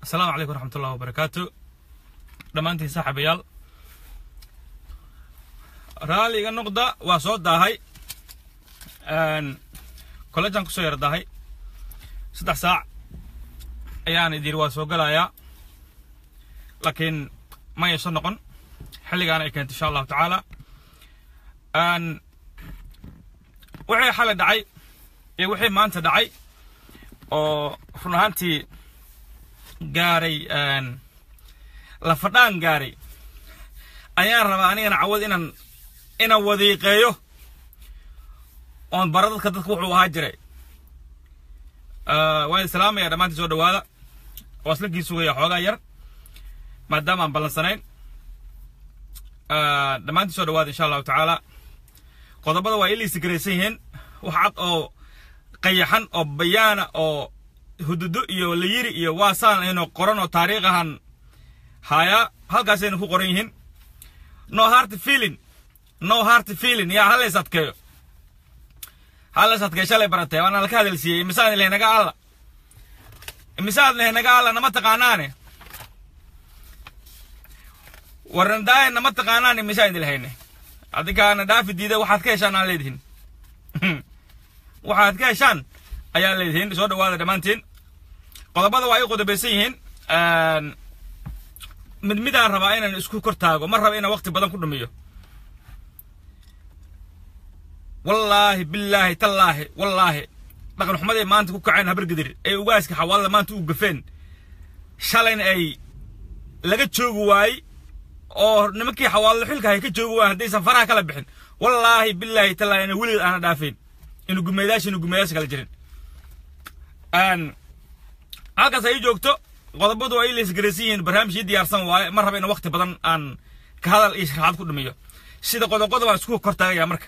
asalaamu calaykum waraxmat ullahi wabarakaatu dhammaantiin saaxiibayaal raaliga noqda waa soo daahay kollejan kusoo yar daahay saddex saac ayaan idin waa soo galayaa laakiin ma ayso noqon xilligaana ay keento insha allahu tacaala wixii xalay dhacay iyo wixii maanta dhacay oo run ahaantii gaaray lafadhaan gaaray ayaan rabaa anigana cawad inaan inaan wadiiqeeyo oon bara dadka dadka wuxuu ahaa jiray waan islaamaya dhammaantii soo dhawaada waa islankii sugaya xoogaa yar maadaama aan ballansanayn dhammaantii soo dhawaada insha allahu tacaala qodobada waa iliisi garaysan yihiin wax cad oo qayaxan oo bayaana oo hududo iyo layiri iyo waasaan aynu qoran oo taariikh ahan hayaa halkaasaynu ku qoran yihiin no heart feeling no heart feeling yaa halays adkeeyo halays adkeeyo shalay baratay waana laka hadalsiiyey imisaad ilahay naga alla imisaad ilahay naga alla nama taqaanaane warnadaaye nama taqaanaane imisaad ilahayne adinkaana dhaafi diida waxaad ka heshaan aan leedihin waxaad ka heshaan ayaa leedihiin soo dhawaada dhammaantiin qodobada waa ay qodobaysan yihiin mid midaan rabaa inaan isku kor taago ma raba inaan waqti badan ku dhumiyo wallaahi billaahi tallaahi wallaahi dhaqan xumaday maanta ku kaceen habargedir ee ugaaska xawaalada maanta u gafeen shalayna ay laga joogi waayey oo nimankii xawaalada xilka hay ka joogi waayen haddaysan faraha kala bixin wallaahi billaahi tallaahi ina weligeed aana dhaafeen inu gumeedaasha inu gumeedaasha kala jirin halkaas ay joogto qodobadu ay laysgaraysan yihiin barnaamijkii diyaarsan waaye ma raba in waqti badan aan ka hadal iyo sharaxaad ku dhumiyo sida qodoqoda baan isku kor taagaya marka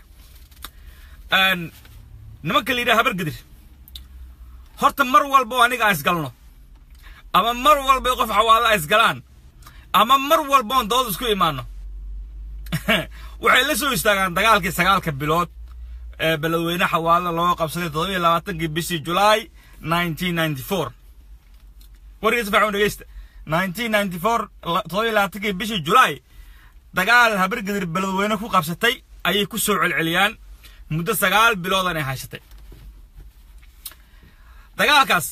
nimanka la yidhaha habargedir horta mar walba oo aniga aan isgalno ama mar walba qof xawaalo ay isgalaan ama mar walba oon dood isku imaano waxay la soo istaagaan dagaalkii sagaalka bilood ee beledweyne xawaalada loo qabsaday toddobiyo labaatankii bishii julaay nineteen ninety four wargiisa faxun dhegeysta nineteen ninety four toddobiyo labaatankii bishii julaay dagaal habargedir beledweyne ku qabsatay ayay ku soo celceliyaan muddo sagaal biloodan ay haysatay dagaalkaas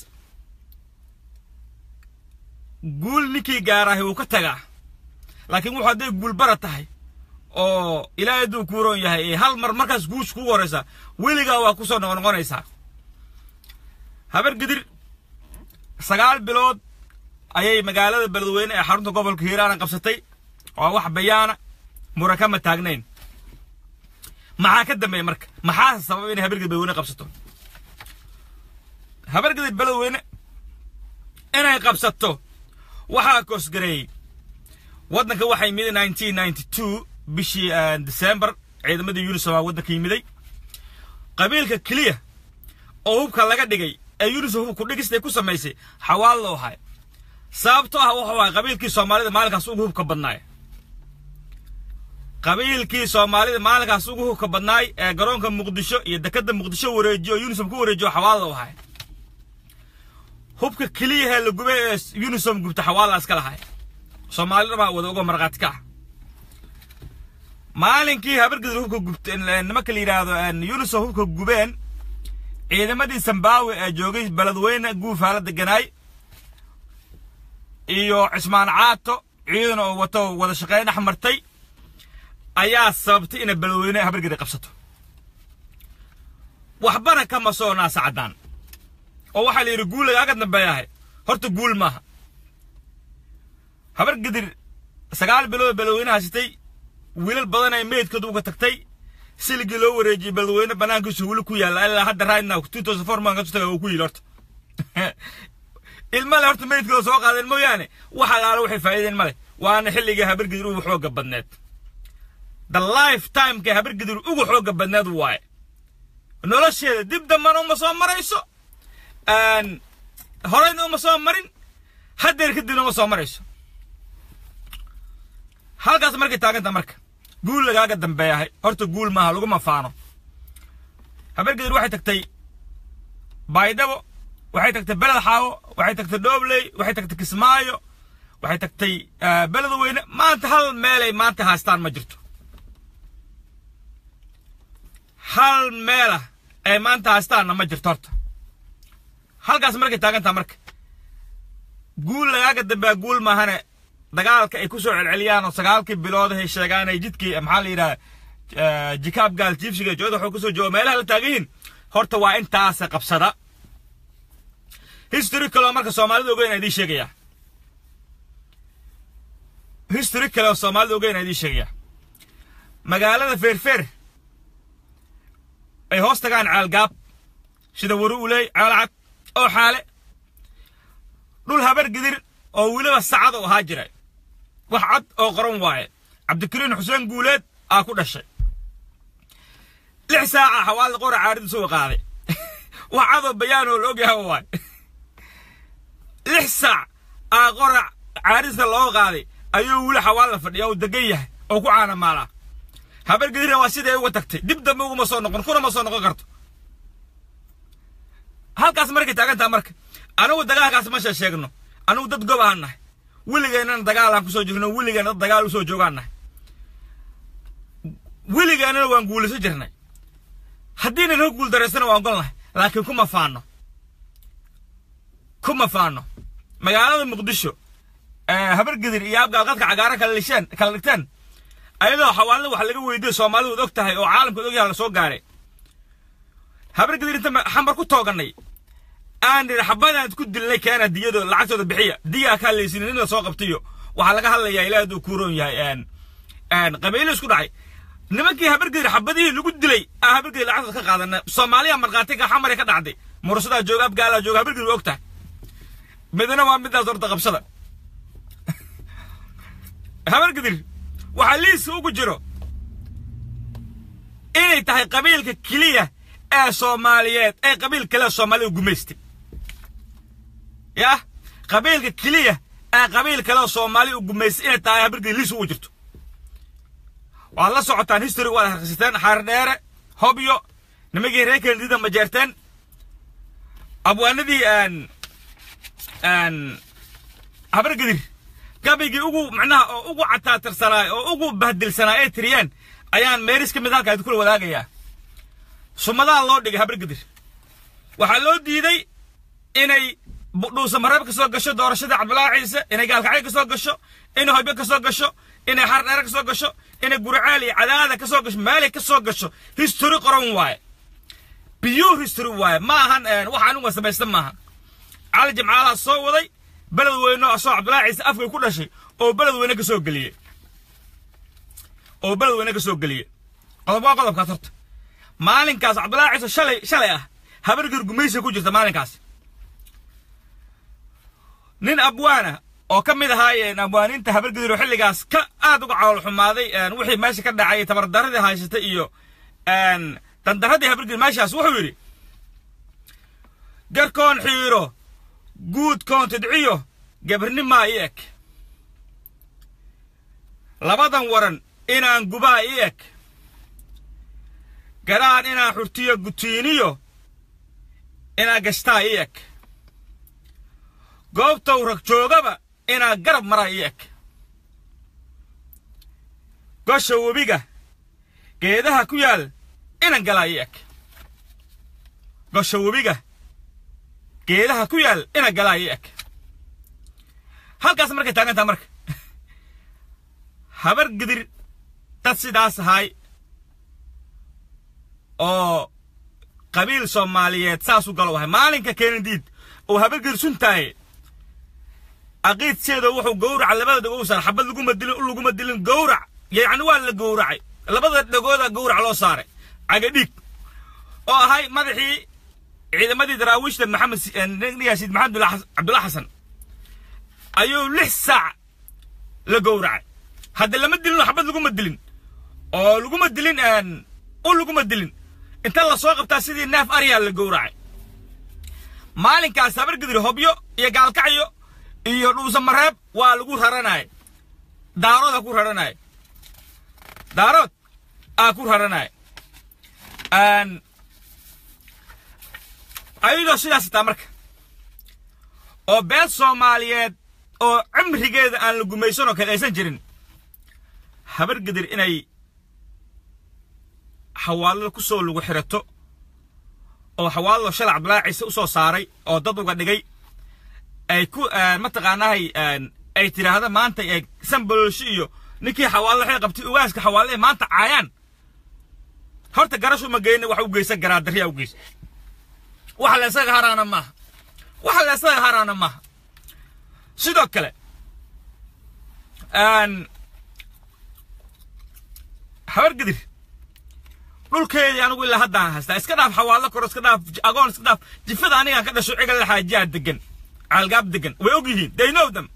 guul ninkii gaaraahi wuu ka tagaa laakiin wuxuu hadday guul bara tahay oo ilaahay hadduu ku roon yahay ee hal mar markaas guush kugu horaysa weligaa waa kusoo noqonoqonaysaa habargedir sagaal bilood ayay magaalada beledweyne ee xarunta gobolka hiiraana qabsatay waa wax bayaana mura kama taagnayn maxaa ka dambeeya marka maxaa sababa inay habargedir beledweyne qabsato habargedir beledweyne inay qabsato waxaa koosgareeyey waddanka waxaa yimiday nineteen ninety two bishii december ciidamadii unisom aa waddanka yimiday qabiilka keliya oo hubka laga dhigay ee unisom hubku dhigistay ku samaysay xawaal loo ahay sababto ah wuxuu ahay qabiilkii soomaalida maalinkaas ugu hubka badnaay qabiilkii soomaalida maalinkaas ugu hubka badnaay ee garoonka muqdisho iyo dekadda muqdisho wareejiyo oo unisom ku wareejiyo xawaal loo ahay hubka keliyahee la gubay ee unisom gubta xawaala iska lahay soomaalida baa wada uga markhaati ka ah maalinkii habargedir hubka gubta nimanka la yidhaahdo unisom hubka gubeen ciidamadii zimbabwe ee joogay beledweyne guufaala deganaay iyo cismaan caato ciidan oo wato wada shaqeyn dhex martay ayaa sababtay inay beledweyne habargedir qabsato waxbana kama soo naasa caddaan oo waxaa la yidhi guul lagaaga dambeeyahay horta guul maaha habargedir sagaal bilood beledweyne haysatay wiilal badan ay meydkooda uga tagtay siligii loo wareejiyey beledweyne banaankiisu weli ku yaalla ilaa hadda right now two thousand four man kasoo taga uu ku yidhi horta ilmale horta meydkooda soo qaadeen mooyaane wax alaala waxay faa'iideen male waana xilligii habargedir ugu xoogga badneed the life timeka habargedir ugu xoogga badneed waaye nolosheeda dib dambana uma soo marayso horeyna uma soo marin haddeer kadibna uma soo marayso halkaas markay taaganta marka guul lagaaga dambeeyahay horta guul maaha laguma faano habargedir waxay tagtay baydhabo waxay tagtay beled xaawo waxay tagtay dhobley waxay tagtay kismaayo waxay tagtay beled weyne maanta hal meelay maanta haystaan ma jirto hal meelah ay maanta haystaanna ma jirto horta halkaas markay taagantaa marka guul lagaaga dambaa guul maahane dagaalka ay ku soo celceliyaan oo sagaalkii bilood ay sheegaan ay jidkii maxaa la yidhaha jikaab gaal jiibsiga jooda waxuu kusoo jooga meelaha la taagan yihiin horta waa intaasa qabsada history kaleo marka soomaalida ogeyn idiin sheegaya history kale oo soomaalida ogeyn idiin sheegaya magaalada feerfeer ay hoos tagaan caalgaab sida wari uley caalcad oo xaale dhul habar gidir oo weliba sacad u ahaa jira wax cad oo qoran waaye cabdikariin xuseen guuleed aa ku dhashay lix saaca xawaali qora caaridu soo qaaday wax cadoo bayaan oo la ogyahay waaye lix saac aa qora caaridka loo qaaday ayuu weli xawaalla fadhiya oo degan yahay oo ku caana maalaa habar gidirna waa siday uga tagtay dib dambe uguma soo noqon kuna ma soo noqon karto halkaas markay taagantaa marka anigu dagaalkaas ma shee sheegno anigu dad gob aan nahay weligeennana dagaalaan kusoo jirno weligeena dad dagaal usoo joogaan nahay weligeennana waan guulayso jirnay haddiina noo guul daraysana waan ogol nahay laakiin kuma faano kuma faano magaalada muqdisho habargedir iyo abgaalqadka cagaaran kala lisheen kala dhigteen ayadoo xawaalada wax laga weydiyo soomaalidu og tahay oo caalamka og yahay la soo gaaray habargedir inta xambar ku toogannay aan nidhi xabadaan ku dilnay keena diyado lacagtooda bixiya diyaa kaa leysin in la soo qabtayo waxaa laga hadlayaa ilaahay hadduu kuuroon yahay qabiilo isku dhacay nimankii habargedir xabadihii lagu dilay aan habargedir lacagtooda ka qaadana soomaaliya markhaatiga xamare ka dhacday murasadaa jooga abgaalaa jooga habargedir waa og tahay midna waa midaas horta qabsada habargedir waxaa liiska ugu jiro inay tahay qabiilka keliya ee soomaaliyeed ee qabiil kale soomaalida gumaystay yah qabiilka keliya ee qabiil kale soomaali u gumaystay inay tahay habargedir liis ugu jirto waad la socotaan history waad akhrisateen xaardheere hobyo nimankii reer kennedida ma jeerteen abwaanadii habargedir gabaygii ugu macnaha oo ugu cataatirsanaa oo ugu bahdilsanaa ee tiriyeen ayaan meeris ka mid halkaa kula wadaagayaa sumadaha loo dhigay habargedir waxaa loo diiday inay dhuusa mareeb ka soo gasho doorashadii cabdulaahi ciise inay gaalkacyo ka soo gasho inay hobyo ka soo gasho inay xardheere ka soo gasho inay gurcaal iyo cadaada ka soo gasho meelay ka soo gasho history qoran waaye pure history waaye ma ahan wax anigu samaysta maaha cali jimcaalaha soo waday beled weyne asoo cabdulaahi ciise afkay ku dhashay oo beled weyne ka soo geliyey oo beled weyne ka soo geliyey qodob waa qodobkaas horta maalinkaas cabdulaahi ciise shalay shalay ah habargir gumaysiga ku jirta maalinkaas nin abwaana oo ka mid ahaayeen abwaaniinta habargidir oo xilligaas ka aad uga calool xumaaday wixii meesha ka dhacay tabardaradii haysatay iyo dandaradii habargidir meeshaas wuxuu yidhi garkoon xiiro guudkoon tidciyo gabarnimaa i eg labadan waran inaan gubaa i eg garaan inaan xurtiyo gutiiniyo inaan gashtaa i eg goobtow rag joogaba inaa garab maraa i eg gosha webiga geedaha ku yaal inan galaa i eg gosha webiga geedaha ku yaal inan galaa i eg halkaas markay taagantaa marka habar gidir dad sidaas ahay oo qabiil soomaaliyeed saas u galo wahay maalinka keenadiid oo habar gidir suntaaye aqiidseeda wuxuu gowraca labada dhagow saaray xabad laguma dilin u laguma dilin gowrac yacni waa la gowracay labada dhagooda gowrac loo saaray cagadhiig oo ahay madaxii ciidamadii daraawiishta maxamed yaasiid maxamed cabdulla xasan ayuu lix saac la gowracay hadda lama dilin xabad laguma dilin oo laguma dilin u laguma dilin inta la soo qabtaa sidii neef aryaa la gowracay maalinkaas habargidir hobyo iyo gaalkacyo iyo dhuusa mareeb waa lagu raranay daarooda ku raranay daarood aa ku raranay ayadoo sidaas taa marka oo beel soomaaliyeed oo cimrigeeda aan la gumaysan oo kale aysan jirin habar gidir inay xawaalada ku soo lagu xirato oo xawaalado shalay cabdulaahi ciise u soo saaray oo dad uga dhigay ay ku mataqaanahay ay tidhaahda maanta ee sanbololshi iyo ninkii xawaalada waxay qabtay ugaaska xawaale ee maanta caayaan horta garashu ma geyna wax u geysan garaa darriyaa u geysa waxa la isaga haraana maaha waxa la isaga haraana maaha sidoo kale habar gidir dhulkeedii anigu ilaa haddaan haystaa iska dhaaf xawaallo koro iska dhaaf agoon iska dhaaf jifada anigaan ka dhasho cigal xaajiyaa degan caalgaab degan way og yihiin they know them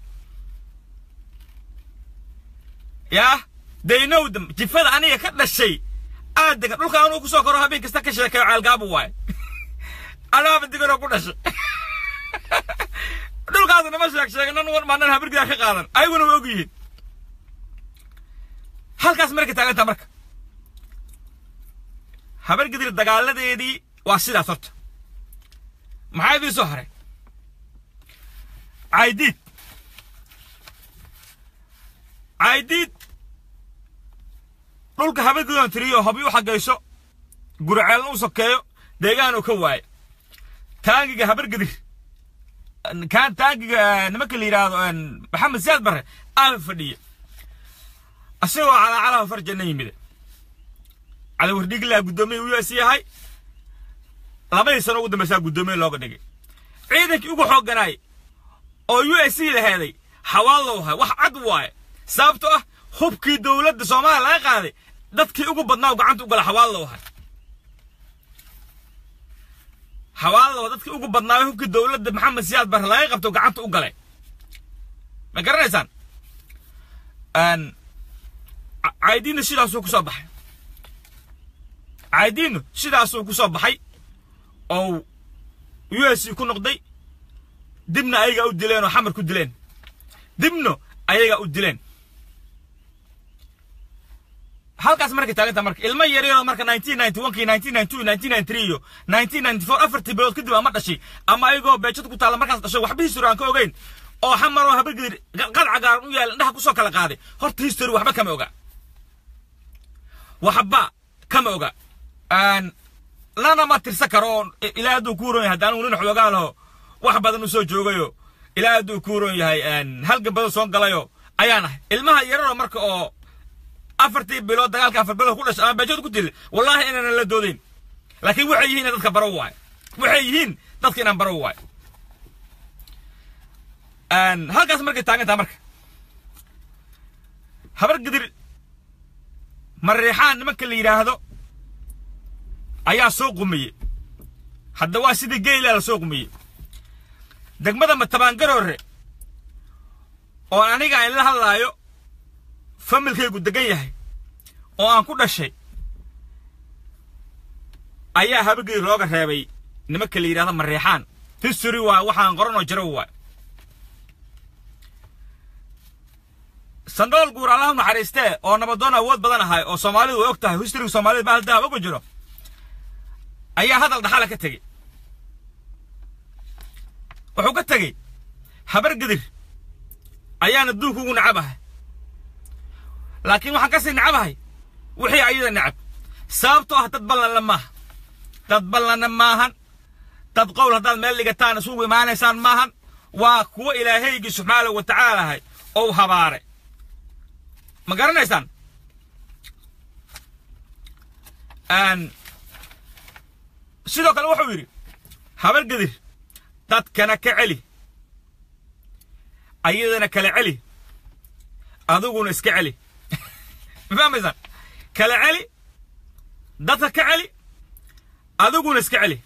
yaa they know them jifada aniga ka dhashay aad degan dhulka anuu kusoo koro habeen kasta ka sheekayo caalgaabu waaye anaaba deganoo ku dhashay dhulkaas nama sheeg sheeganan war maanan habirgidaa ka qaadan ayaguna way og yihiin halkaas marka taagantaa marka habargidir dagaaladeedii waa sidaas horta maxaa idiin soo haray caydiid caydiid dhulka habargidoon tiriyo hobi u xagayso gurceelna u sokeeyo deegaan uu ka waayo taangiga habargidir kaan taangiga nimanka la yidhaahdo maxamed siyaad barre aa fadhiya asagoo calaacalaha farjanna yimide calawardhiglaa guddoomiye u s yahay labadii sano ugu dambaysaa guddoomiye looga dhigay ciidankii ugu xoogganaay oo u s c laheeday xawaallow hay wax cad waaye sababto ah hubkii dowladda soomaaliya laga qaaday dadkii ugu badnaa gacanta u gala xawaallow hay xawaallow dadkii ugu badnaayo hubkii dowladda maxamed siyaad barre laga qabto gacanta u galay ma garanaysaan caydiinna sidaasuu ku soo baxay caydiinnu sidaasuu ku soo baxay oo u s c ku noqday dibna ayagaa u dileen oo xamar ku dileen dibno ayagaa u dileen halkaas markay taaganta marka ilmo yaryaroo marka nineteen ninety one kii nineteen ninety two nineteen ninety three iyo nineteen ninety four afartii bilood kadib ama dhashay ama ayagoo beejada ku taalla markaas dhashay waxba history aan ka ogeyn oo xamaroo habargedir qad cagaaran u yaala indhaha kusoo kala qaaday horta history waxba kama oga waxba kama oga lana ma tirsan karo oo ilaa hadduu ku uron yahay haddaan nin xoogaa laho wax badan u soo joogayo ilaa hadduu ku uron yahay halgan badan soo galayo ayaan ahay ilmaha yararoo marka oo afartii bilood dagaalka afar bilood ku dhashay ama beejada ku dilay wallahi inaanan la doodayn laakiin waxay yihiin dadka baro waayo waxay yihiin dadka inaan baro waayo halkaas markay taagantaa marka habar gidir mareexaan nimanka la yidhaahdo ayaa soo qumiyey hadda waa sidii geylaa la soo qumiyey degmada matabaangaroore oo aniga aan la hadlaayo familkaygu degan yahay oo aan ku dhashay ayaa habargidir looga reebay nimanka la yidhahdo mareexaan history waa waxaan qoranoo jaro waay sandool guur allaha naxariistee oo nabadoon awood badan ahay oo soomaalidu way og tahay historyga soomaalida bahal dahab oga jiro ayaa hadal dhaxala ka tegey wuxuu ka tegey habar gidir ayaan adduunka ugu nacabahay laakiin waxaan kasii nacabahay wixii ayada nacab sababtoo ah dad ballanla maaha dad ballanna maahan dad qowl haddaad meel dhigataan isugu imaanaysaan maahan waa kuwo ilaahaygii subxaanahu wa tacaalahay ou habaaray ma garanaysaan sidoo kale wuxuu yidhi habar gedir dadkana ka celi ayadana kala celi adiguna iska celi ma fahmaysaan kala celi dadka ka celi adiguna iska celi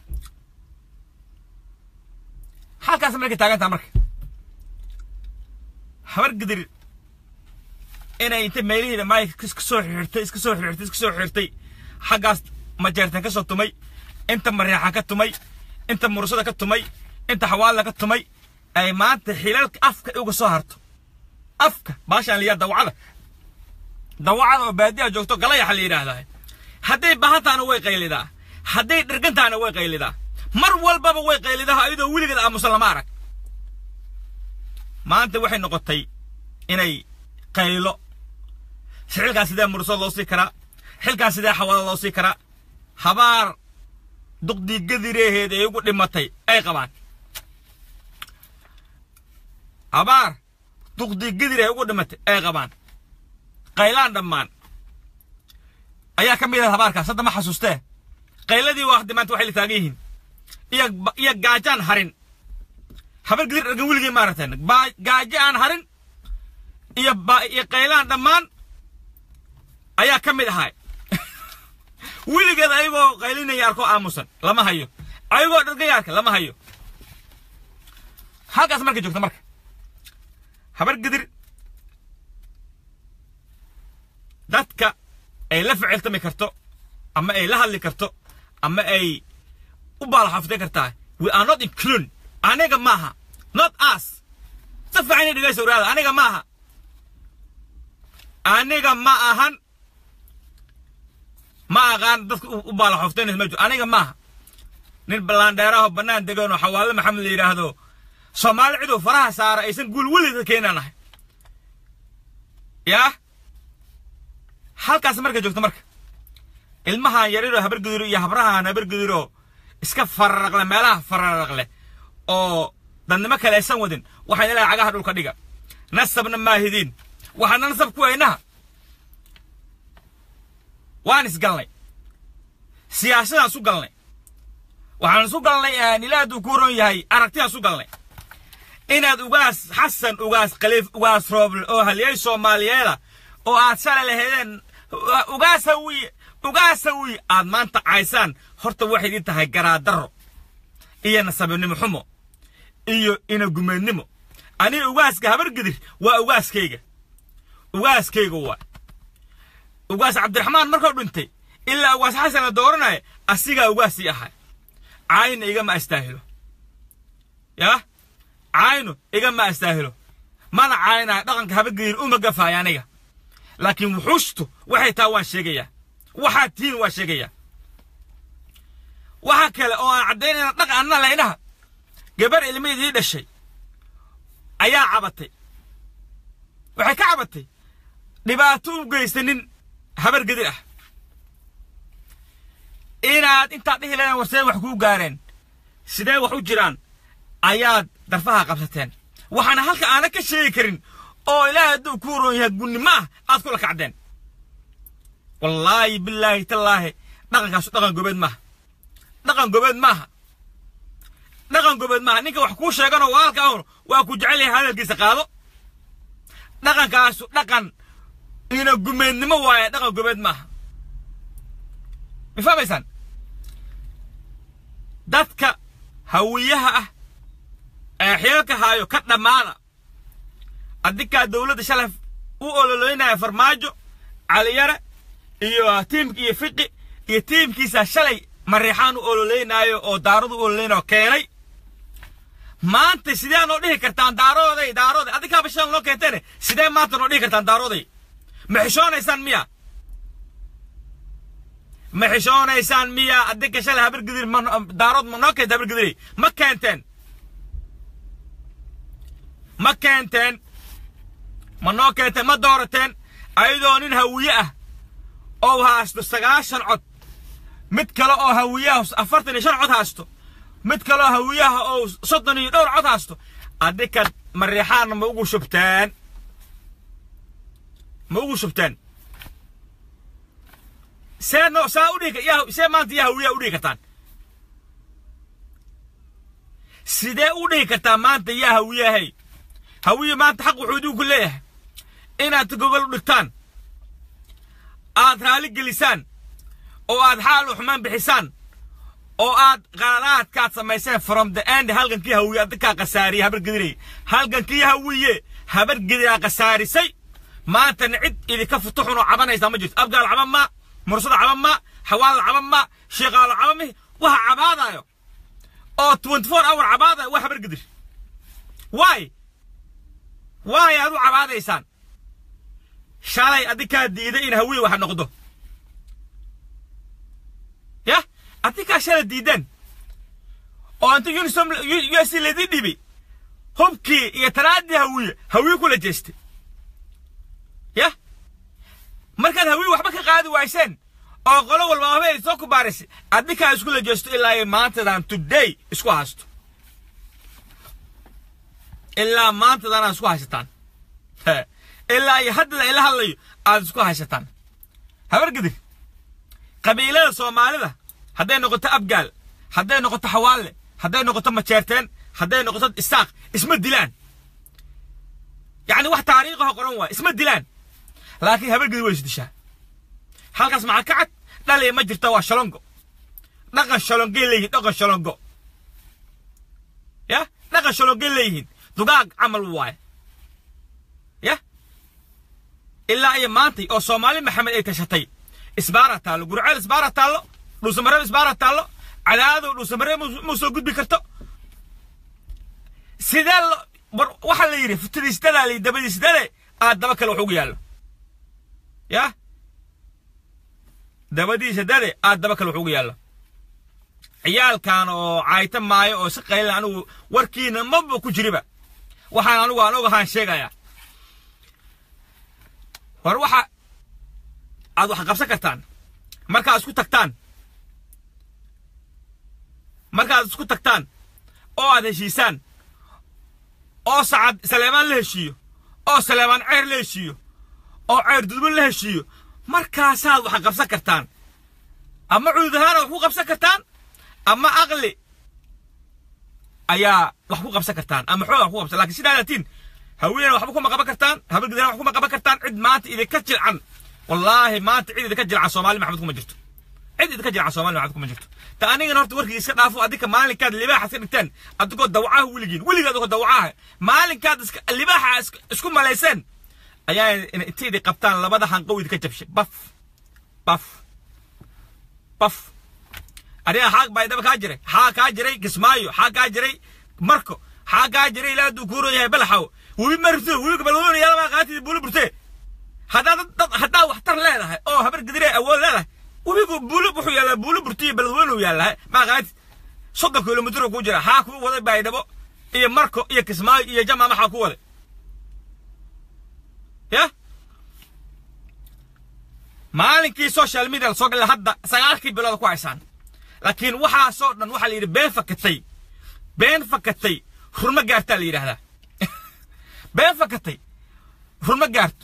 halkaas markay taagantaa marka habar gedir inay inta meelihiida maayka iska soo xirtay iska soo xirtay iska soo xirtay xaggaas majeertan ka soo tumay inta mareexan ka tumay inta mursada ka tumay inta xawaalla ka tumay ay maanta xilalka afka uga soo harto afka baashaan liyaa dawacada dawacada oo baadiyaha joogto galayaxa la yidhaahdaa hadday bahantaana way qaylidaa hadday dhirgantaana way qaylidaa mar walbaba way qaylidaa ayadoo weligeed aamusan lama arag maanta waxay noqotay inay qaylo xilkaas sidee mursad loo sii karaa xilkaas sidee xawada loo sii karaa habaar duqdii gadireeheed ay ugu dhimatay ay qabaan habaar duqdii gadir ay ugu dhimatay ay qabaan qaylaan dhammaan ayaa ka mid ah habaarkaas hadda ma xasuustee qayladii waa hadda maanta waxay la taagan yihiin iyo iyo gaajaan harin habar gadir dhargan weligii maaragteen gaajo aan harin iyo iyo qaylaan dhammaan ayaa ka mid ahay weligeed ayagoo qaylinaya arkoo aamusan lama hayo ayagoo dhargayaarka lama hayo halkaas markay joogto marka habar gadir dadka ay la ficiltami karto ama ay la hadli karto ama ay u baalaxaftay kartaa we are not included aniga maaha not us si fiican ina dhegaysa waraada aniga maaha aniga ma ahan ma aqaan dadka u baalaxoftaynaysa ma jiro aniga maaha nin ballaandheeraho bannaan degan oo xawaale maxamed la yidhaahdo soomaali ciduu faraha saara aysan guul welida keenaan ahay yaa halkaas markay joogto marka ilmahan yariroo habargudiro iyo habrahan habargudiro iska fararaqle meelaha fararaqle oo dadnimo kale aysan wadin waxayna leehay cagaha dhulka dhiga nasabna maahidiin waxaana nasab ku weynaha waan isgalnay siyaasadaan isu galnay waxaan isu galnay ilaa hadduu ku ron yahay aragtidaan isu galnay inaad ugaas xasan ugaas khaliif ugaas rooble oo halyay soomaaliyeeda oo aad shalay lahaydeen ugaas hawiye ugaas hawiye aad maanta caysaan horta waxay idin tahay garaadaro iyo nasabinimo xumo iyo inagumeednimo aniga ugaaska habargedir waa ugaaskayga ugaaskayga waa ugaas cabdiraxmaan markuu dhintay ilaa ugaas xasan la dooranaya asigaa ugaasii ahay caayna igama astaahilo yaa caaynu igama astaahilo mana caaynayo dhaqanka habargedir uma gafaaya aniga laakiin wuxuushtu waxay taa waan sheegayaa waxaad tihiin waan sheegayaa waxa kale oo aan caddaynayna dhaqan anna laynaha gabar ilmaydii dhashay ayaa cabatay waxay ka cabatay dhibaato u geysanin habar gedir ah inaad intaad dhihi lahayn warseen wax kuu gaareen sidee wax u jiraan ayaad darfaha qabsateen waxaana halka aana ka sheegi karin oo ilaahay hadduu kuu roon yahay gunnimo ah aad kula kacdeen wallaahi bilaahi tallaahi dhaqankaasu dhaqan gobeed maaha dhaqan gobeed maaha dhaqan gobeed maaha ninka wax kuu sheeganoo walaalka ahun waa ku jecel yahay hadalkiisa qaado dhaqankaasu dhaqan ina gumeednimo waaye dhaqan gobeed maaha ma fahmaysaan dadka hawiyaha ah ee xeelka haayo ka dhammaada adinkaa dowladda shalay u ololoynaya farmaajo caliyare iyo tiimki iyo fiqi iyo tiimkiisa shalay mariixaan u ololeynaayo oo daaradu u ololeynao keenay maanta sidee noo dhihi kartaan daarooday daarooday adinkaaba shalay noo keenteene sidee maanta noo dhihi kartaan daarooday ma xishoonaysaan miya ma xishoonaysaan miya adinka shalay habargidir ma daarood ma noo keenta habargidiray ma keenteen ma keenteen ma noo keenteen ma doorateen ayadoo nin hawiye ah oo haasto sagaashan cod mid kale oo hawiyaha afartan iyo shan cod haasto mid kale oo hawiyaha oo soddon iyo dhowr cod haasto adinka mariixaanna ma ugu shubteen ma ugu shubteen see no saa u dhihi yaa see maanta yaa hawiyaha u dhihi kartaan sidee u dhihi kartaa maanta yaa hawiyahay hawiye maanta xaq wuxuu idinku leeyahay inaad gogol u dhigtaan aad raali gelisaan oo aad xaal u xumaan bixisaan oo aad qaladaadkaad samayseen from the end halgankii hawiye adinkaa khasaariyey habargediray halgankii hawiye habargediraa khasaarisay maantana cid idinka futuxunoo cabanaysaa ma jirto abgaal caban maa mursada caban maa xawaala caban maa sheeqaalo caban mihi waxa cabaadayo oo twenty four hour cabaadayo waa habargedir waay waay aad u cabaadaysaan shalay adinkaa diiday in hawiye wax noqdo yah adinkaa shalay diideen oo inta unisom u s ladii dhibi hubkii iyo taraadii hawiye hawiye kula jeestay yah markaad hawiye waxba ka qaadi wayseen oo qolo walba waxba ay soo kubaarisay adinkaa iskula jeesto ilaa ay maantadan today isku haysto ilaa maantadan aad isku haysataan ilaa iyo hadda ila hadlayo aad isku haysataan habargidir qabiilada soomaalida hadday noqoto abgaal hadday noqoto xawaalle hadday noqoto majeerteen hadday noqoto isaaq isma dilaan yacni wax taariikhaho qoran waay isma dilaan laakiin habargidir way isdishaa halkaas maxaa ka cad dhaliya ma jirta waa shalongo dhaqan shalongay leeyihin dhaqan shalongo ya dhaqan shalongay leeyihiin dugaag camal waaye ya ilaa iyo maantay oo soomaali maxamed ay tashatay isbaara taallo gurceel isbaara taallo dhuusamareeb isbaara taallo cadaadow dhuusamareeb mu soo gudbi karto sidee lo waxaa la yidhi futadiisdadaa la dabadiisdade aad daba kale wax ugu yaallo ya dabadiisa dade aad daba kale wax ugu yaallo ciyaalkan oo caayta maayo oo si qaylan anigu warkiina maba ku jiriba waxaan anigu aan ogahaan sheegayaa war waxa aad wax qabsan kartaan markaad isku tagtaan markaad isku tagtaan oo aad heshiisaan oo sacad saleemaan la heshiiyo oo saleemaan ceer la heshiiyo oo ceer dudbo la heshiiyo markaasaad wax qabsan kartaan ama cudud ahaana wax ku qabsan kartaan ama aqli ayaa wax ku qabsan kartaan ama xooga wax ku qabsan lakin sidaa laatiin haweenena waxba kuma qaban kartaan habargidana wax kuma qaban kartaan cid maanta idinka jilcan wallaahi maanta cid idinka jilcan soomaali maxamed kuma jirto cid idinka jilcan soomaali maxamed kuma jirto ta anigana horta warkii iska dhaafo adinka maalinkaad libaaxa iska dhigteen adigoo dawacaha weligiin weligaad adigoo dawacaha maalinkaad iska libaaxa isku malayseen ayaa intaydi qabtaan labada hanqow idinka jabshay baf baf baf adiga xaaq baa idaba kaa jiray xaa kaa jiray kismaayo xaa kaa jiray marko xaa kaa jiray ilaa hadduu kuuro yahay balaxaw webi marto webiga balwoona yaalabaa qaatid buulo burtee haddaad dad haddaa waxtar leedahay oo habar gadiree awood leedahay webigu buulo wuxuu yaallaa buulo burtiyo balwoona uu yaallaa maa qaatid soddon kilomitr kuu jira xaa kuu waday baydhabo iyo marko iyo kismaayo iyo jama maxaa ku waday ya maalinkii social media lasoo galay hadda sagaalkii bilooda ku haysaan laakiin waxaasoo dhan waxaa la yidhi been fakatay been fakatay rurma gaartaa la yidhaahdaa been fakatay rurma gaarto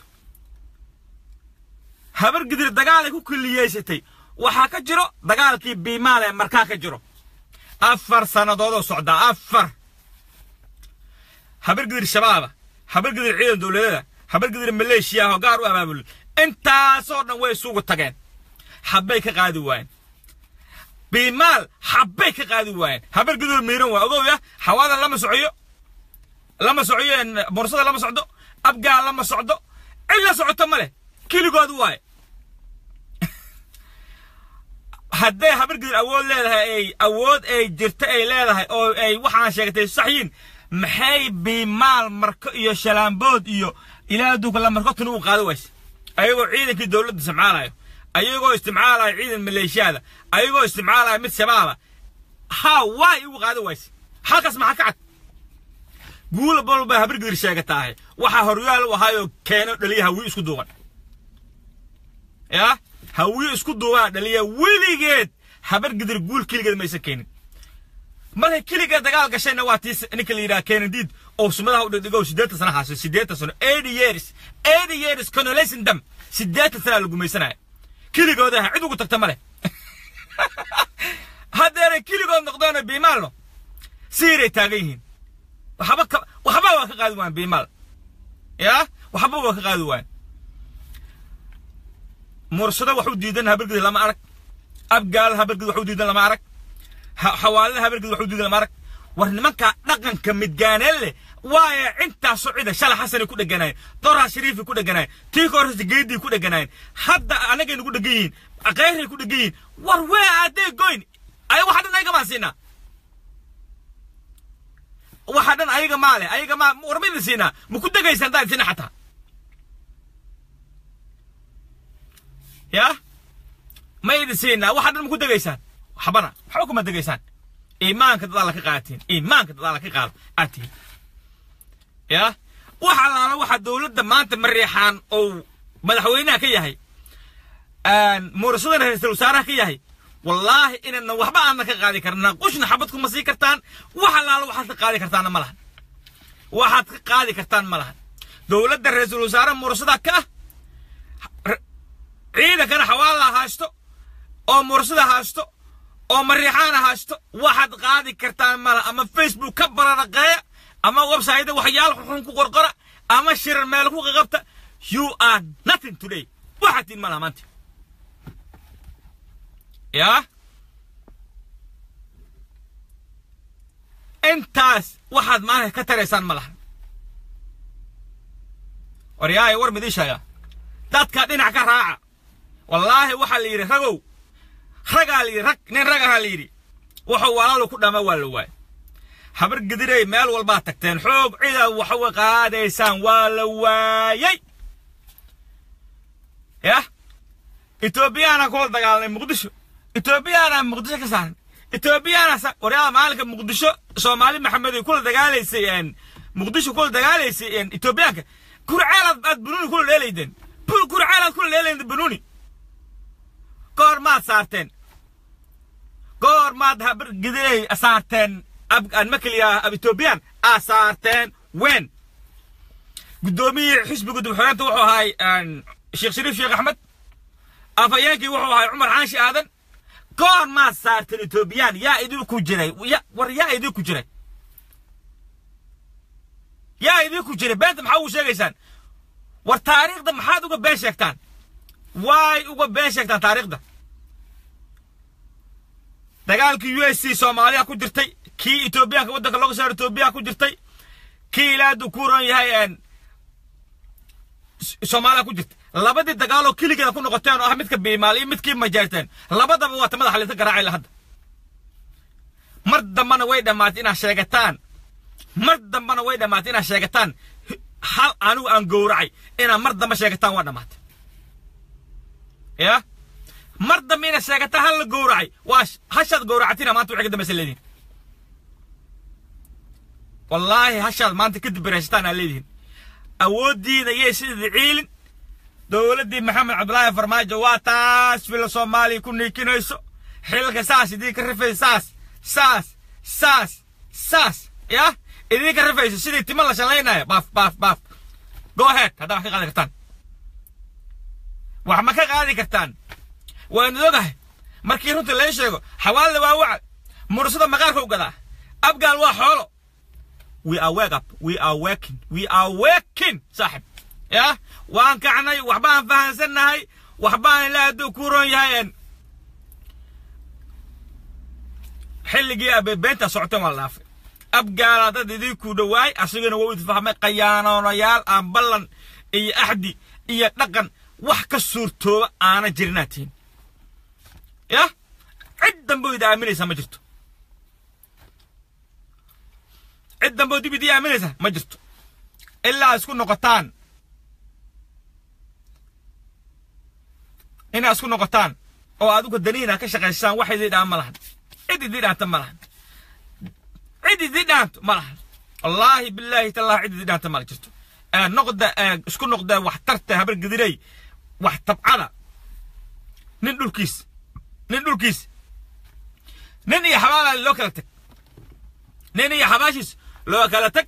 habar gidir dagaalay ku kulliyeysatay waxaa ka jiro dagaalkii biimaal ee markaa ka jiro afar sannadoodoo socdaa afar habar gidir shabaaba habar gidir ciidan dowladada habar gidir maleeshiya oo gaar u abaabulay intaasoo dhan way isugu tageen habbay ka qaadi waayeen biimaal habbay ka qaadi waayeen habar gidur miiran waa ogow ya xawaadan lama socoyo lama socoyo mursada lama socdo abgaal lama socdo cid la socoto ma leh keligood waaye hadday habar gidur awood leedahay ay awood ay jirto ay leedahay oo ay waxaan sheegatay saxyiin maxay biimaal marko iyo shalaambood iyo ilaa adduunka la marko tuni u qaadi wayse ayagoo ciidankii dowladda isticmaalayo ayagoo isticmaalaya ciidan maleeshiyaada ayagoo isticmaalaya mid shabaaba haa waay ugu qaadi wayse halkaas maxaa ka cad guula balba habar gidir sheegataahay waxaa horyaal u ahaayoo keeno dhaliya hawiye isku duuban yaa hawiye isku duubana dhaliya weligeed habar gidir guul keligeed maysan keenin markay keligeed dagaal gashayna waa tii ninka la yidhaha keenadiid oo sumadaha u dhigdhigo siddeetan sana haaso siddeetan sano eighty years eighty years conolation dam siddeetan sana la gumaysanaya keligooda aha cid ugu tagta ma leh haddeeray keligood noqdoona biimaalno siiray taagan yihiin waxba ka waxba waa ka qaadi waayan biimaal yaa waxba waa ka qaadi waayan mursado wax u diidan habargid lama arag abgaal habargid wax u diidan lama arag xawaalada habargid wax u diidan lama arag war nimanka dhaqanka midgaaneen leh waaye intaasoo cida shala xasanay ku dheganaayeen doraa shariifay ku dheganaayeen tii ka horreysa geedii ku dheganaayeen hadda anagay nagu dhegan yihiin kheyray ku dhegan yihiin war wee aadee goyn ay waxa dhan ayaga maan siinaa waxa dhan ayaga maa leh ayaga maa war ma idin siinaa ma ku degaysaan haddaan siina xataa yaa ma idin siinaa waxa dhan ma ku degaysaan waxbana waxba kuma degaysaan iimaanka dadaala ka qaadatiin iimaanka dadaala ka qaado aad tihiin ya wax allaala waxa dowladda maanta mariixaan ou madaxweynaha ka yahay muurasadana ra-iisul wasaaraha ka yahay wallaahi inayna waxba aadna ka qaadi karnaa qushna xabad kuma sii kartaan wax allaala waxaad ka qaadi kartaanna ma lahan waxaad ka qaadi kartaan ma lahan dowladda ra-iisul wasaare muurasada ka ah ciidankana xawaala haysto oo muurasada haysto oo mariixaana haysto waxaad qaadi kartaan ma laha ama facebook ka bararaqeeya ama website waxyaal xun ku qorqora ama shirar meel ku qaqabta you are nothing today waxaad tiin ma laha maanta yaa intaas waxaad maanta ka taraysaan ma laha waryaaya war midii sheega dadka dhinac ka raaca wallaahi waxaa la yidhi ragow ragaa la yidhi rag nin ragahaa la yidhi wuxuu walaalu ku dhama waa la waay habar gedirey meel walbaa tagteen xoog cida waxwa qaadaysaan waa la waayey yah etoobiyaana kula dagaalnay muqdisho etoobiyaana muqdisho ka saaran etoobiyaana waryaada maalinka muqdisho soomaali maxamed ay kula dagaalaysay muqdisho kula dagaalaysay etoobiyaanka kurceelaad aad banuuni kula dheelaydeen kurceelaad kula dheelaydeen banuuni goor maad saarteen goor maad habar gedirey saarteen aan makeliya ab etoobiyaan aa saarteen wen guddoomiyihii xisbiga dubxoreenta wuxuu ahay sheekh shariif sheekh axmed afhayeenkii wuxuu ahay cumar xaashi aadan goor maad saarteen etoobiyaan yaa idinku jiray war yaa idinku jiray yaa idinku jiray beenta maxaa ugu sheegaysaan war taariikhda maxaad uga been sheegtaan waay uga been sheegtaan taariikhda dagaalkii u s c soomaaliya ku jirtay kii etoobiyaanka waddanka looga saaro etoobiya ku jirtay kii ilaadu ku ron yahay soomaaliya ku jirtay labadii dagaaloo keligeeda ku noqoteen oo ah midka biimaal iyo midkii majeerteen labadaba waa ta madaxa linta garaacay hadda mar dambana way dhammaatay inaad sheegataan mar dambana way dhammaatay inaad sheegataan hal anigu aan gowracay inaad mar dambe sheegataan waa dhammaatay ya mar dambe inaad sheegataan hal la gowracay waa hashaad gowracatina maanta waxay ka dambaysa leedihin wallaahi hashaad maanta kadib baraysataan aa leedihin awooddiina yay sidii ciilin dowladdii maxamed cabdulaahi farmaajo waa taas fila soomaaliya ku niikinayso xilka saas idinka rifaysa saas saas saas saas yah idinka rifayso sidii timo la shalaynayo baaf baaf baaf go ahead haddaa wax ka qaadi kartaan wax ma ka qaadi kartaan waan ogahay markii runta lee sheego xawaalada waa waca mursada maqaarka u gadaa abgaal waa xoolo we are wake up we are working we are working saaxib yah waan kacnay waxbaan fahansannahay waxbaan ilaa hadduu ku ron yahay xilligii abeebeenta socoteen waa la dhaafay abgaala dad idinku dhowaay asagana waa idfahmay qayaanoonayaal aan ballan iyo axdi iyo dhaqan wax ka suurtooba aana jirinaad tihin yah cid dambe ida aaminaysaa ma jirto cid dambe dib idii aaminaysaa ma jirto ilaa isku noqotaan inaa isku noqotaan oo adigu daniina ka shaqaysaan wax idii dhaan ma lahan cid idii dhaanta ma lahan cid idii dhaanto ma lahan wallaahi bilaahi tallahi cid idii dhaanta ma la jirto noqda isku noqda wax tarta habar gedirey wax tabcada nin dhulkiis nin dhulkiis nin iyo xabaala loo kala tag nin iyo xabaashiis loo kala tag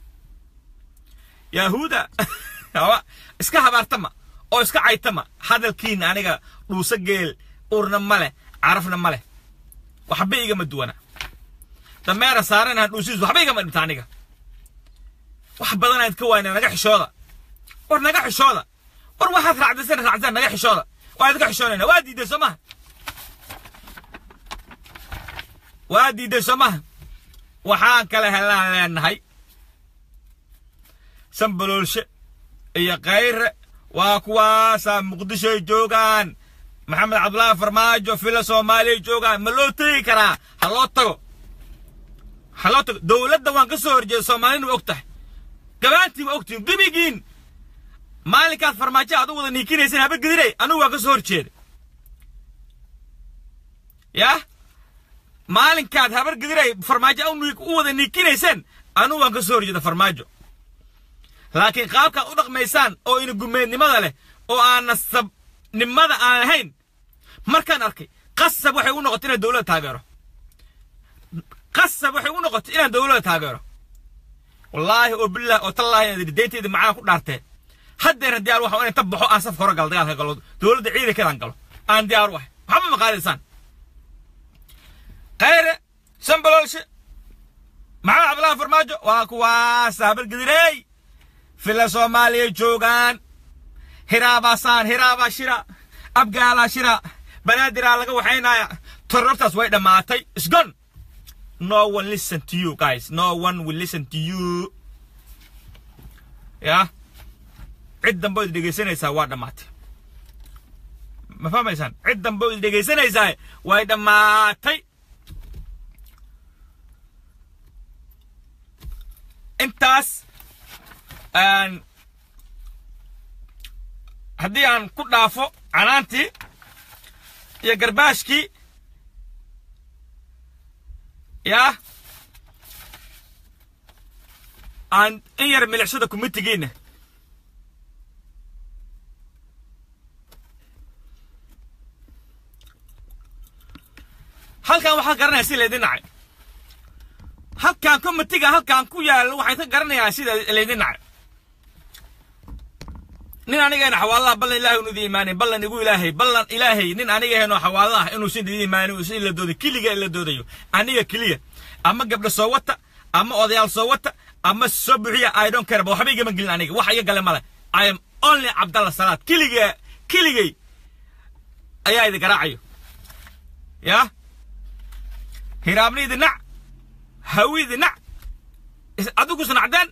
yahuuda iska habaartama oo iska caytama hadalkiina aniga dhuuso geel urna ma leh carafna ma leh waxba igama duwana dameera saaranaha dhuusiis waxba igama dhibta aniga wax badan ayd ka waayna naga xishooda war naga xishooda war waxaad raacdaysan raacdaan naga xishooda waa idinka xishoonayna waa diiday soo maha waa diiday soo maha waxaan kale helaan leenahay sambaloolshe iyo kayre waa kuwaasaa muqdishoy joogaan maxamed cabdulaahi farmaajo fila soomaaliya joogaan ma loo tegi karaa ha loo tago ha loo tago dowladda waan ka soo horjeeda soomaalina waa og tahay gabaantii waa ogtihin gebigiin maalinkaad farmaajo aad u wada niikinayseen haba gediray anigu waa ka soo horjeeda yah maalinkaad habar gediray farmaajo u wada niikinayseen anigu waan ka soo horjeeda farmaajo laakiin qaabkaad u dhaqmaysaan oo ina gumeednimada leh oo aan nasabnimada aan lahayn markaan arkay qasab waxay u noqotay inaan dowladda taageero qasab waxay u noqotay inaan dowladda taageero wallaahi oo billaah oo tallaahi dayntayda macaan ku dhaartee haddeena diyaar waxa inaan ta baxo aan safka hore galo dagaalka galo dowladda ciidankeedaan galo aan diyaar u ahay waxba ma qaadaysaan khayre sambaloolshe maxamed cabdullahi farmaajo waa kuwaas habalgedirey fila soomaaliya joogaan hiraabaasaan hiraabaa shira abgaalaa shira banaadiraa laga waxaynaya torortaas way dhammaatay isgon no one listen to you guys no one will listen to you ya cid dambe od dhegaysanaysaa waa dhammaatay ma fahmaysaan cid dambe od dhegaysanaysaa way dhammaatay intaas haddii aan ku dhaafo canaantii iyo garbaashkii yaa aan in yar milicsada kumitigiina halkan waxaad garanaya si laydin nacay halkan komitiga halkan ku yaallo waxay ka garanayaan sida laydin nacay nin anigeena xawaalaha ballan ilahay unu idin imaanin ballan igu ilaahay ballan ilaahay nin anigaheeno xawaalaha inuusan idin imaanin si ila dooday keliga ila doodayo aniga keliya ama gabdho soo wata ama odayaal soo wata ama soo buxiya i don't care ba waxba igama gelin aniga wax iga gale male i am only cabdalla salaad keliga keligay ayaa idin garaacayo ya hiraabnaydi nac hawidi nac adigus nacdeen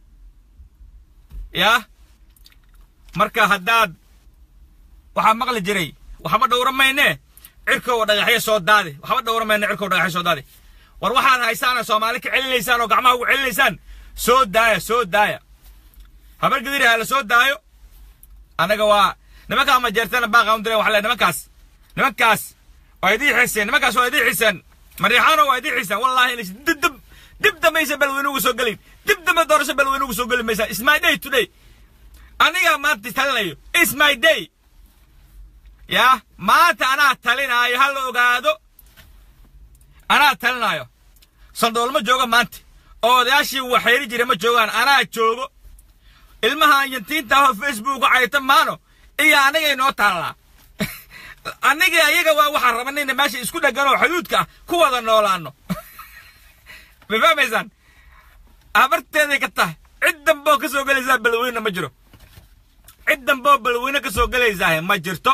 ya marka haddaad waxaa maqli jiray waxba dhowra mayne cirkow dhagaxyo soo daade waxba dhowra mayne cirkow dhagaxyo soo daade war waxaad haysaan soomaali ka celinaysaan oo gacmaha ugu celinaysaan soo daaya soo daaya habar gadiri ha la soo daayo annaga waa nimankaa ma jeertana baaqa u diray waxa le nimankaas nimankaas waa idii xiiseen nimankaas waa idii xiiseen mariixaano waa idii xiiseen wallahi inays dib dib dib dambaysa balweyne ugu soo gelin dib dambe doorasho balweyne ugu soo geli maysaa is my day today anigaa maanta talinayo is my day yaa maanta anaa talinaayo ha la ogaado anaa talinaayo saldhool ma joogo maanta oo odayaashii waxayri jira ma joogaan anaa joogo ilmaha yantiinta ahoo facebook cayta maano iyo anigay noo taallaa anigii ayaga waa waxaan rabanayna meesha isku dheggan oo xuduudka ah ku wada noolaano ma fahmaysaan abarteeday ka tahay cid damboo ka soo gelaysaa balweyne ma jiro cid damboo balweyne ka soo gelaysaa ma jirto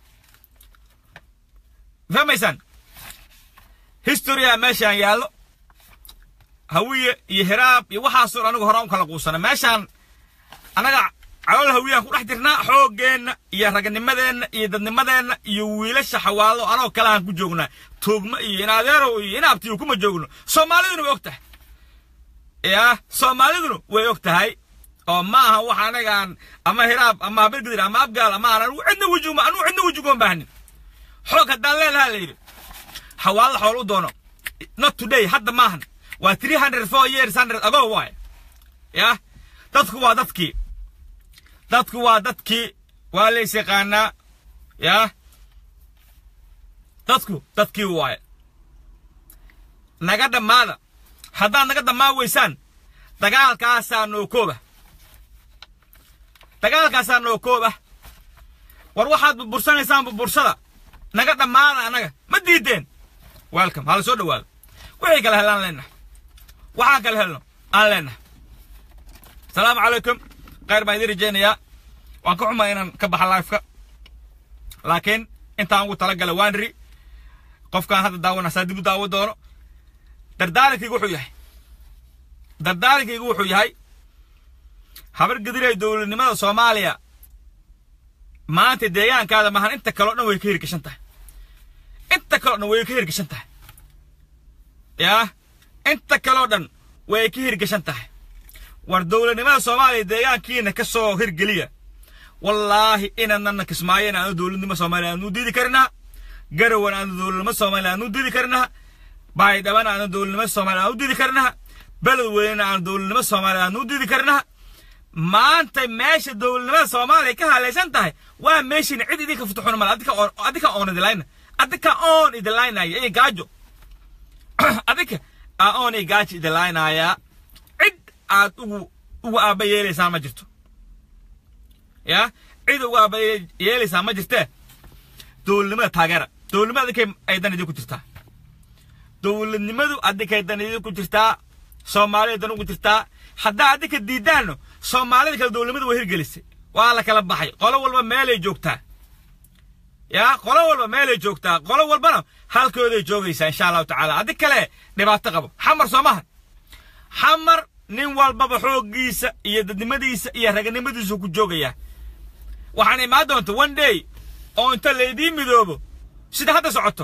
fahmaysaan historia meeshaan yaallo hawiye iyo hiraab iyo waxaasoo anigu hore u kala quusana meeshaan annaga calool hawiyaan ku dhex jirnaa xooggeenna iyo raganimadeenna iyo dadnimadeenna iyo wiilasha xawaalo anoo kale aan ku joognaa tuugmo iyo inadeerow iyo inaabtiyo kuma joogno soomaaliduna way og tahay yaa soomaaliduna way og tahay oo ma aha wax anagaan ama hiraab ama habargadir ama abgaal ama aan anugu cidna wejiguma anugu cidna wejiguma baahnin xoog haddaan leelahaa la yidhi xawaalo xool u doono not today hadda maahan waa three hundred four years hundred ago waay yah dadku waa dadkii dadku waa dadkii waa lays yaqaanaa yah dadku dadkii waaye naga dhammaada haddaad naga dhammaan weysaan dagaalkaasaa noo kooba dagaalkaasaa noo kooba war waxaad burbursanaysaan burbursada naga dhammaada annaga ma diideen welcome hala soo dhawaado wixii kale helaan leenahay waxaan kale helno aan leenahay asalaamu calaykum khayr baan idiin rajaynayaa waan ka xumaa inaan ka baxa lifeka laakiin intaan ugu talagala waan ri qofkaan hadda daawana saa dib u daawo doono dardaarankaygu wuxuu yahay dardaarankaygu wuxuu yahay habar gadiray dowladnimada soomaaliya maanta deegaankaada maahan inta kaleo dhan way ka hirgashan tahay inta kaleo dhan way ka hirgashan tahay yaa inta kaleo dhan way ka hirgashan tahay war dowladnimada soomaaliya deegaankiina ka soo hirgeliya wallaahi inaanana kismaayen aanu dowladnimo soomaaliya aanu diidi karinaa garawan aanu dowladnimo soomaaliya aanu diidi karinaa baydhaban aanu dowladnimo soomaaliya aanu diidi karinaa beledweynena aanu dowladnimo soomaaliya aanu diidi karinaa maanta meesha dowladnimada soomaaliya ka halaysan tahay waa meeshiina cid idinka futuxuna male adika oon adika oon idilayna adika oon idilaynaya iyo gaajo adika aa oon iyo gaajo idilaynayaa cid aad ugu ugu aaba yeelaysaan ma jirto ya cid ugu aaba yeelaysaa ma jirtee dowladnimada taageera dowladnimada adinkay aydan idinku jirtaa dowladnimadu adinkay dan idinku jirtaa soomaalida dan ugu jirtaa haddaa adinka diidaanno soomaalida kale dowladnimada waa hirgelisay waa la kala baxay qolo walba meelay joogtaa yaa qolo walba meelay joogtaa qolo walbana halkooday joogaysaa insha allahu tacaala adig kale dhibaato qabo xamar soo maha xamar nin walbaba xooggiisa iyo dadnimadiisa iyo raganimadiisu ku joogayaa waxaan imaan doonta one day oo inta laydiin midoobo sida hadda socoto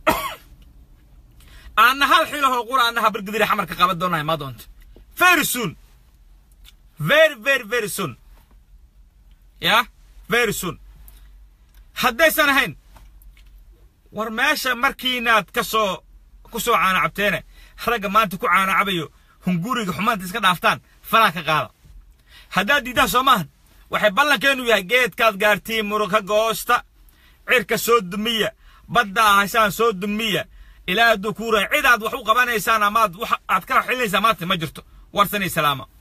aanna hal xilahoo qura anna habargidiri xamarka qaban doonaa imaan doonta very soon very very very soon ya very soon haddaysan ahayn war meesha markiinaad ka soo ku soo caanacabteene ragga maanta ku caanacabayo hunguriga xumaanta iska dhaaftaan falaa ka qaada haddaad diidaan soo maahan waxay ballankeenu yahay geedkaad gaartiin muruga goosta cirka soo dumiya badda ahaysaan soo dumiya ilaa hadduu kuu rahay cid aad wax u qabanaysaan amaad wax aad kala xilinaysaan maanta ma jirto warsanay salaama